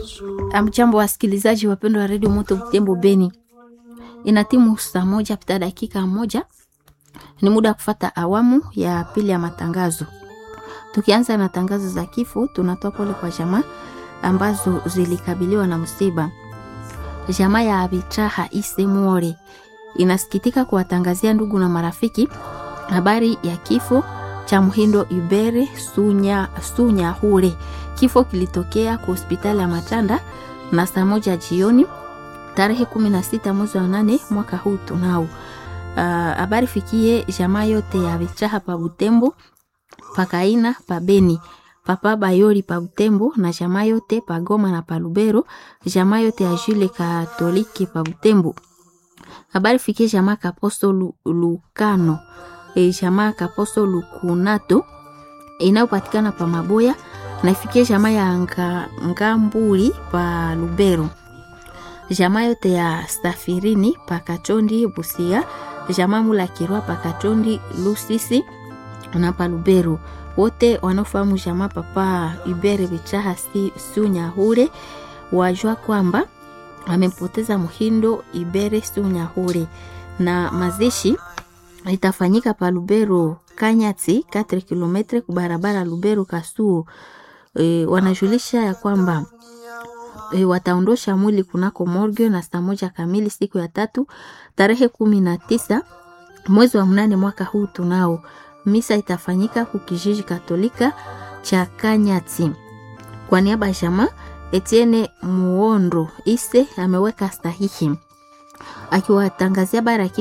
Amjambo wasikilizaji wapendwa wa redio Moto Butembo Beni, ina timu saa moja pita dakika moja, ni muda wa kufata awamu ya pili ya matangazo. Tukianza na tangazo za kifo, tunatoa pole kwa jamaa ambazo zilikabiliwa na msiba. Jamaa ya Abitraha Ise Muore inasikitika kuwatangazia ndugu na marafiki habari ya kifo cha Mhindo Ibere Sunya, Sunya Hure. Kifo kilitokea kwa hospitali ya Matanda na saa moja jioni tarehe 16 mwezi wa nane mwaka huu tunao. Habari uh, fikie jamaa yote ya Bichaha pa Butembo, pakaina pa Beni, papa Bayori pa Butembo na jamaa yote pa Goma na pa Lubero, jamaa yote ya Jule Katoliki pa Butembo. Habari fikie jamaa Kaposto Lu, Lukano e, jamaa Kaposto Lukunato inayopatikana pa Maboya na ifikie jamaa ya nga, Ngamburi pa Lubero, jamaa yote ya Stafirini pa Kachondi Busia, jamaa Mula Kirwa pa Kachondi Lusisi na pa Lubero. Wote wanaofahamu jamaa papa Ibere Bichaha si, Sunyahure wajua kwamba amempoteza Muhindo Ibere Sunyahure na mazishi itafanyika pa Lubero Kanyati 4 km kubarabara Lubero Kasuo. E, wanajulisha ya kwamba e, wataondosha mwili kunako morgue na saa moja kamili siku ya tatu tarehe kumi na tisa mwezi wa mnane mwaka huu tunao. Misa itafanyika kukijiji Katolika cha Kanyati. Kwa niaba ya jamaa Etienne Muondo Ise ameweka sahihi akiwatangazia bara